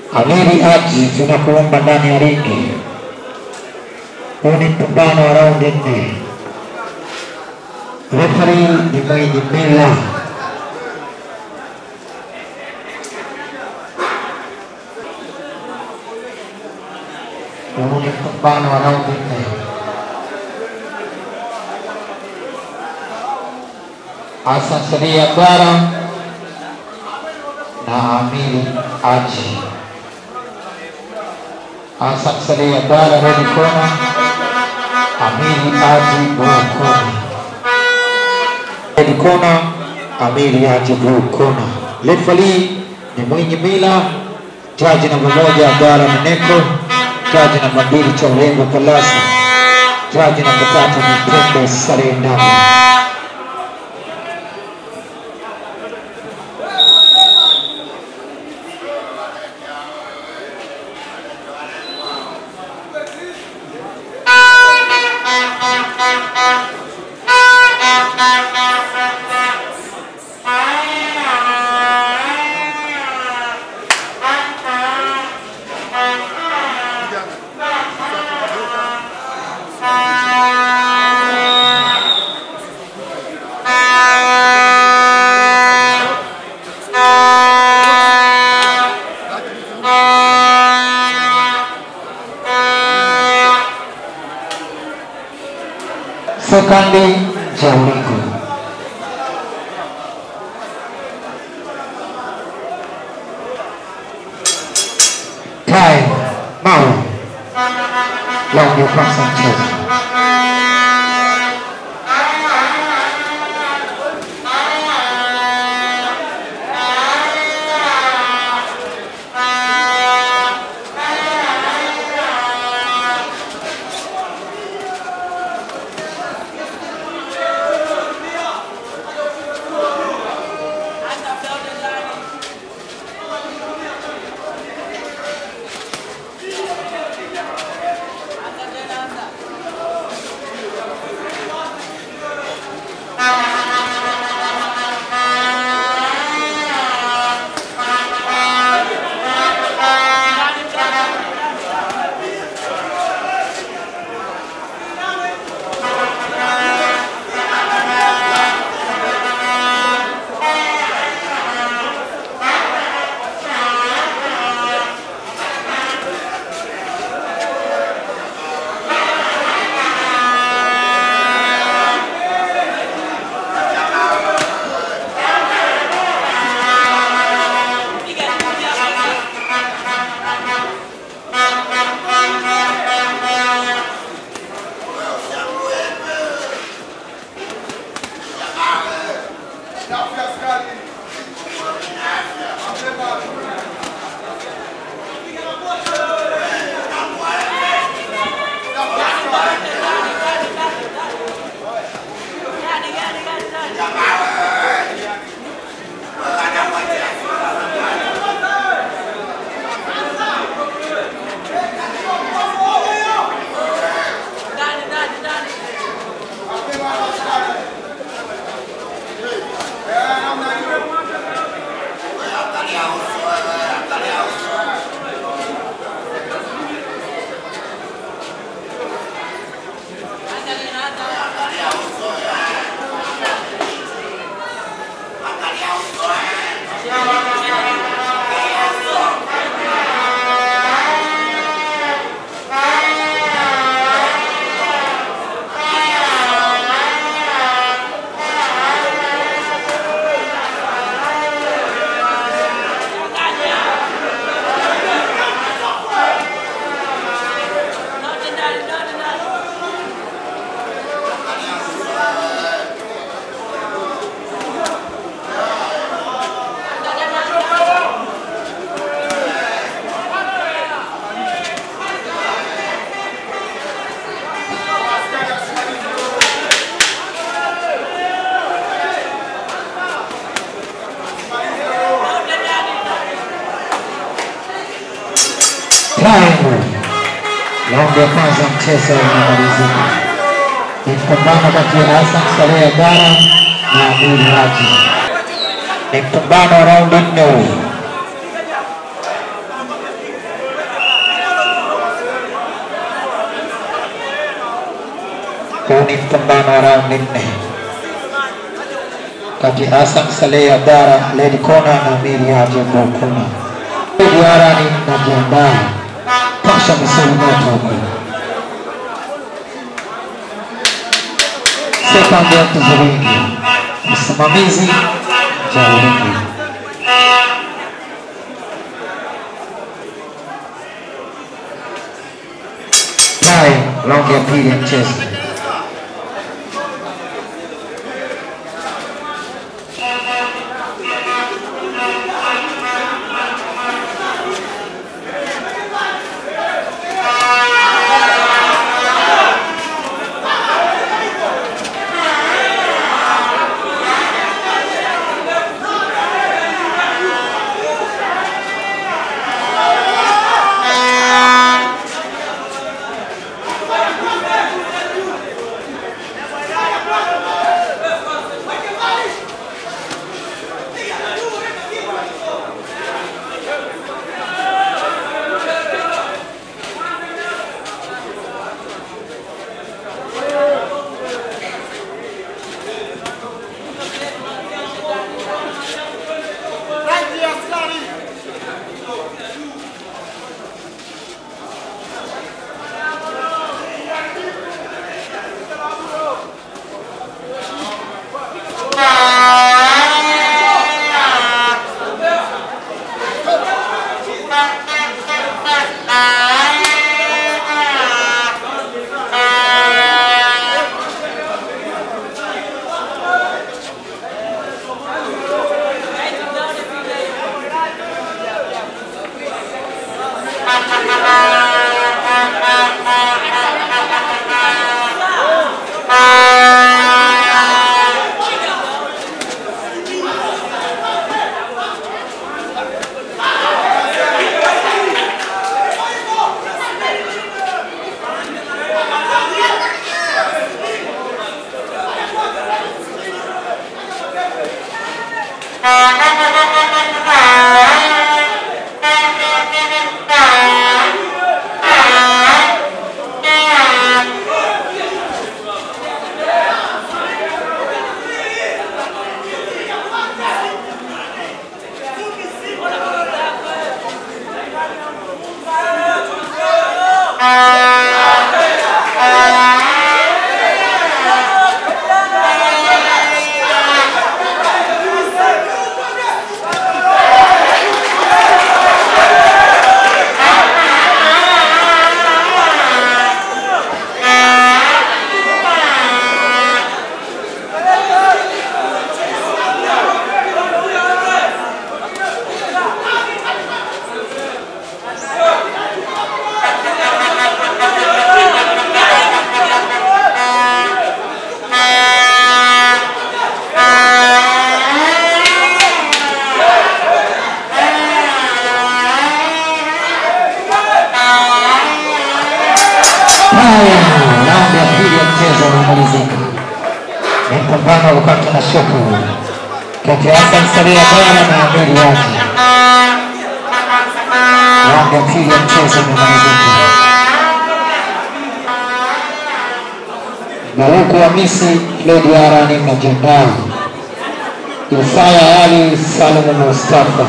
Amiri Haji, tunakuomba ndani ya ringi. Huu ni mpambano wa raundi nne. Refari ni mwenye mila. Huu ni mpambano wa raundi nne. Hassan Sadia Bara na Amiri Haji. Hassan Sadia Bara red corner, Amiri Haji blue corner. Red corner, Amiri Haji blue corner. Referee ni mwenye mila, jaji namba moja Abdalla Meneko, jaji namba mbili Chaurengo Kalasa, jaji namba tatu ni Pembe Saleh Ndama. Sekandi Jaulingo. Time Mawe. Raundi ya kwanza mchezo. Time. Raundi ya kwanza mchezo unamalizika. Ni mpambano kati ya Hassan Saleh Bara na Abdul Haji. Ni mpambano wa raundi nne huu. Huu ni mpambano wa raundi nne kati ya Hassan Saleh Abdara Lady Kona na Amiri Haji Bukuna. Duara ni najiandaa pasha misuli moto huko. Second ya Tuzuringi, msimamizi Jauringi. Naye raundi ya pili ya mchezo. Haya, raundi ya pili ya mchezo unamalizika. Ni mpambano wa kukata na shoku kati ya Hassan Saleh Abdalla na Amiri Haji. Raundi ya pili ya mchezo umemalizika. Baruku Hamisi Lady Arani Majiandaa, Isaya Ali Salum Mustafa.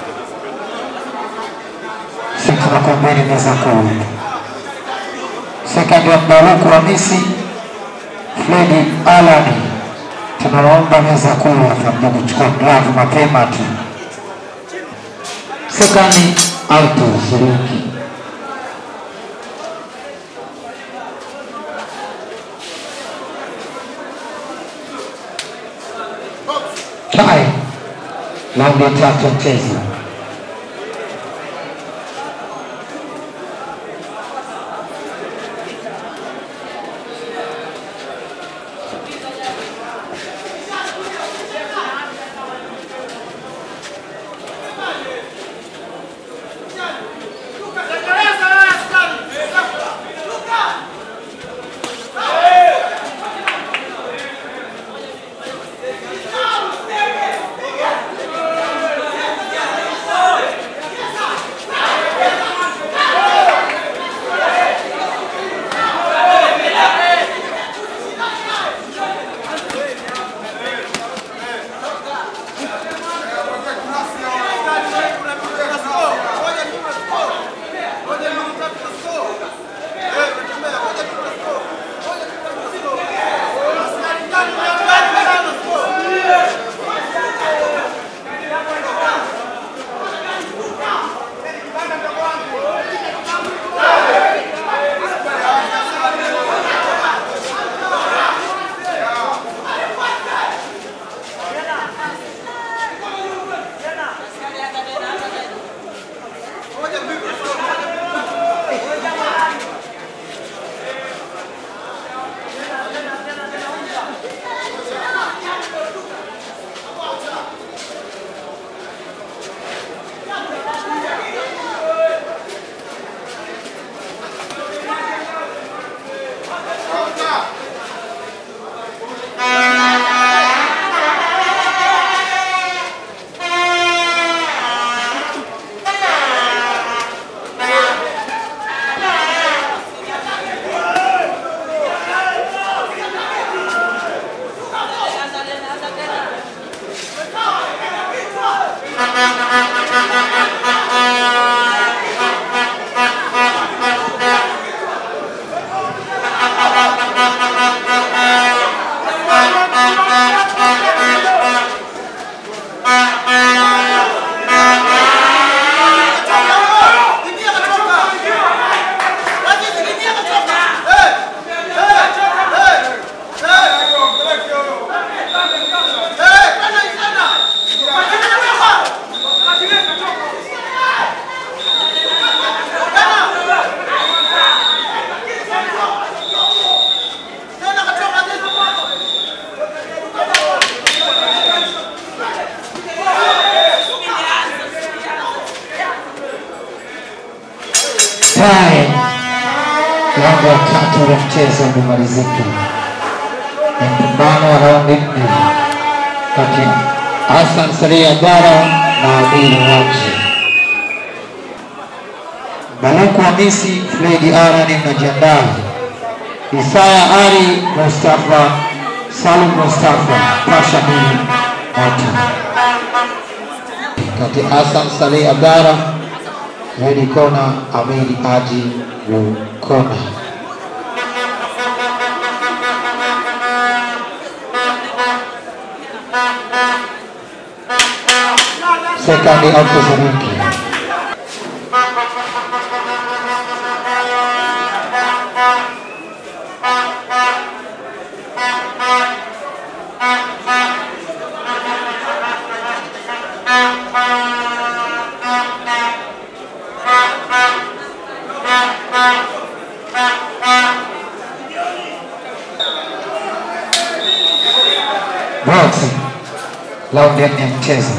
Sisi tunakuambeni meza kuu Second ya Mbaruku Hamisi Fredi Alani, tunaomba meza kuu hapa kuchukua glavu mapema tu. Second Alto Shiringi. Hai, raundi ya tatu ya mchezo. Time. Raundi ya tatu ya mchezo umemalizika. Ni mpambano wa raundi nne kati ya Hassan Salia Bara na Amiri Haji. Baluku Hamisi, Fredi Arani mnajiandaa. Isaya Ali Mustafa, Salum Mustafa, Pasha Bili Moto. Kati ya Hassan Salia Bara, Fredi Kona, Amiri Haji Kona. Second out Tozaniki. Boxing. Raundi ya nne ya mchezo.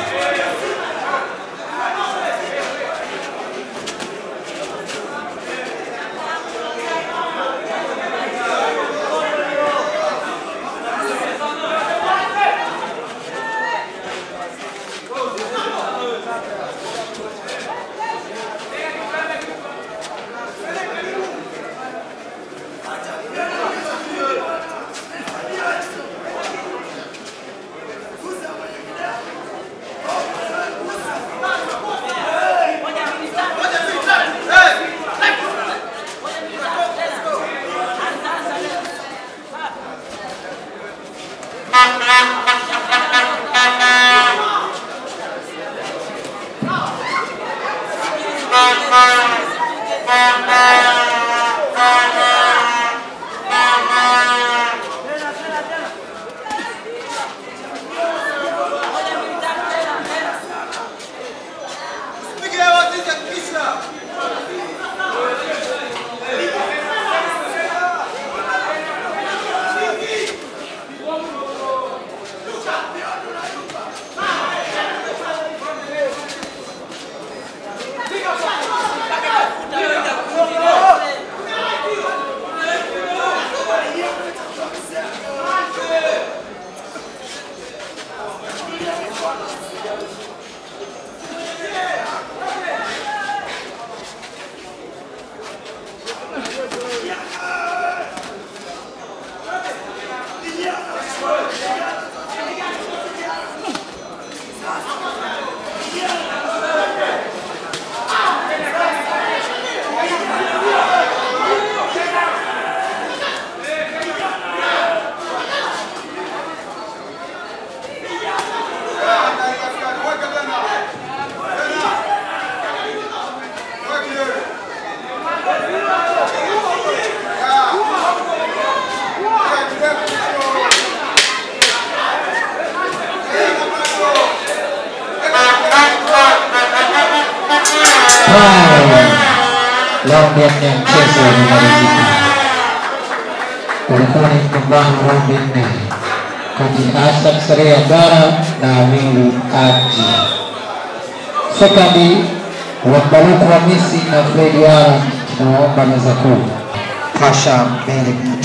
Raundi ya nne ya mchezo umemalizika. Ulikuwa ni mpambano wa raundi nne kati ya Hassan Saria Bara na Amiri Haji. Sekandi wa Baruku Hamisi na Fredi Ara, tunawaomba meza kuu. Pasha mbele mtu.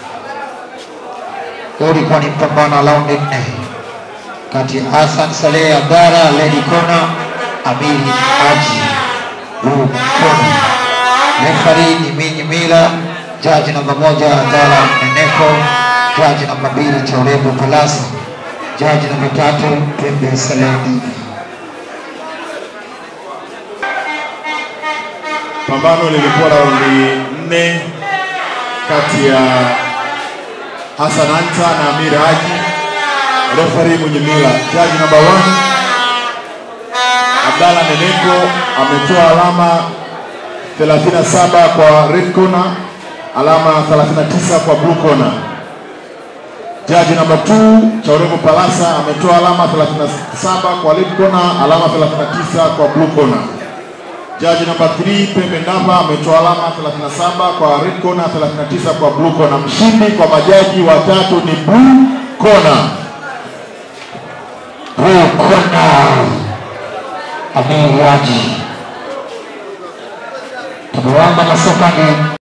Huu ulikuwa ni mpambano wa raundi nne kati ya Hassan Saleh Bara, Lady Kona, Amiri Haji Blue Kona. Refari ni Minyi Mila, jaji namba moja Abdalla Neneko, jaji namba mbili Chaurebo Palasa, jaji namba tatu Pembe Saledi. Pambano lilikuwa raundi nne kati ya Hassan Anta na Amir Haji. Referee mwenye mila, jaji namba 1 Abdalla Neneko ametoa alama 37 kwa red corner, alama 39 kwa blue corner. Jaji namba 2 Chaurego Palasa ametoa alama 37 kwa red corner, alama 39 kwa blue corner. Jaji namba 3 Pembe Ndamba ametoa alama 37 kwa red corner, 39 kwa blue corner. Mshindi kwa majaji watatu ni blue corner. Blue Kona, Amiri Haji. Tumewamba masokani